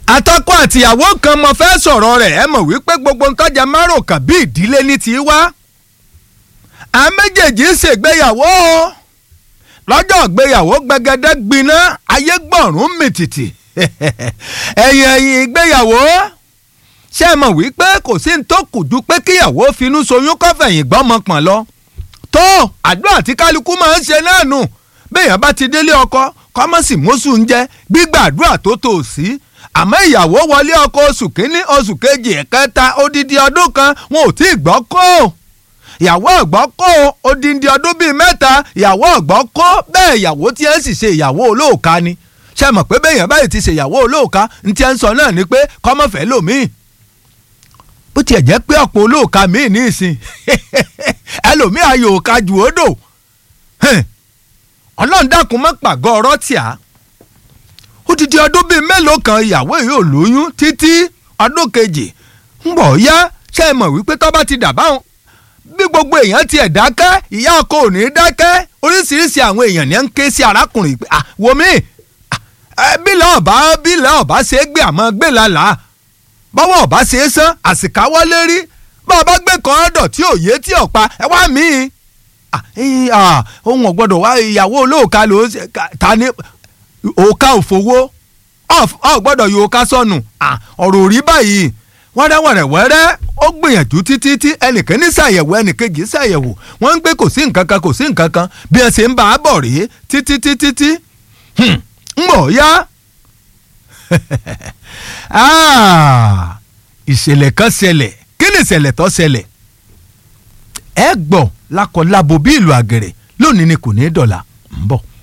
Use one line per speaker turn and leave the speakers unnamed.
atọ́kọ àtìyàwó kan mo fẹ́ sọ̀rọ̀ rẹ̀ ẹ mọ̀ wípé gbogbo ntọ́jà márùnkàn bí ìdílé ní ti wá. à méjèèjì ń ṣègbéyàwó o lọ́jọ́ ìgbéyàwó gbẹgẹdẹ gbiná ayé gbọ̀rún mìtìtì ẹ̀yìn ẹ̀yìn ìgbéyàwó ṣé ẹ mọ̀ wípé kò sí ní tó kù ju pé kíyàwó finú soyún kọ́fẹ̀yìn gbọ́mọ pọ̀n lọ. tó àdúrà tí kálukú máa ń ṣe náà nù béèyàn bá ti délé ọkọ kọ́mọ́sì mọ́sù ń jẹ́ gbígbà àdúrà tó tò sí àmọ́ ìyàwó wọlé ọkọ oṣù kínní oṣù kejì ẹ̀kẹta odidi ọdún kan wọn ò tí ì gbọ́ kó ìyàwó ọ̀gbọ́n kó odindi ọdún bíi mẹ́ta ìyàwó ọ̀gbọ́n kó bẹ́ẹ̀ ìyàwó tí ẹ̀ sì ṣe ìyàwó olóòka ni ṣe mọ̀ pé bẹ́ẹ̀ yẹn báyìí ti ṣe ìyàwó olóòka ní tí ẹ̀ ń sọ náà ni pé kọ́mọ̀fẹ́ lòmíì bó tiẹ̀ jẹ́ pé ọ̀pọ̀ olóòka míì ní ìsìn ẹlòmíì ayò òka jù ó dò ọlọ́run dákun mọ́ pàgọ́ ọ̀rọ̀ tíà odidi ọdún bíi mélòó kan ìyàwó yìí ò lóyún títí ọdún kejì ń bọ̀ yá ṣe é mọ̀ wípé tó bá ti dà báwọn bí gbogbo èèyàn tiẹ̀ dákẹ́ ìyá ọkọ ò ní dákẹ́ oríṣiríṣi àwọn èèyàn ní ń ké sí arákùnrin pé wò mí bílẹ̀ ọ̀bá bílẹ̀ ọ̀bá ṣe é gbé àmọ́ gbé lálàá bọ́wọ́ ọ̀bá ṣe é sán àsìkáwọ́ lérí bá a bá gbé kan ọ̀dọ̀ tí òye tí ọ̀pá ẹ wá mí ohun ọ̀gbọ́dọ̀ wá ìyàwó olóòka ló ta ní òka òfowó ọ̀ gbọ́dọ̀ yóò ká sọnù ọ̀rọ̀ òrí báyìí wẹ́rẹ́wẹ́rẹ́wẹ́rẹ́ ó gbìyànjú títí tí ẹnìkan ní ṣàyẹ̀wò ẹnìkejì ṣàyẹ̀wò wọ́n ń gbé kò sí nǹkan kan kò sí nǹkan kan bí ẹ ṣe ń bá a bọ̀ rèé títí títí tí ń bọ̀ yá. ìṣẹ̀lẹ̀ kan ṣẹlẹ̀ kí ni ìṣẹ̀lẹ̀ tó ṣẹlẹ̀ ẹ gbọ́ lákọ̀ọ́lábo bí ìlú àgẹ̀rẹ̀ lónìí ni kò ní í dọ̀là ń bọ̀.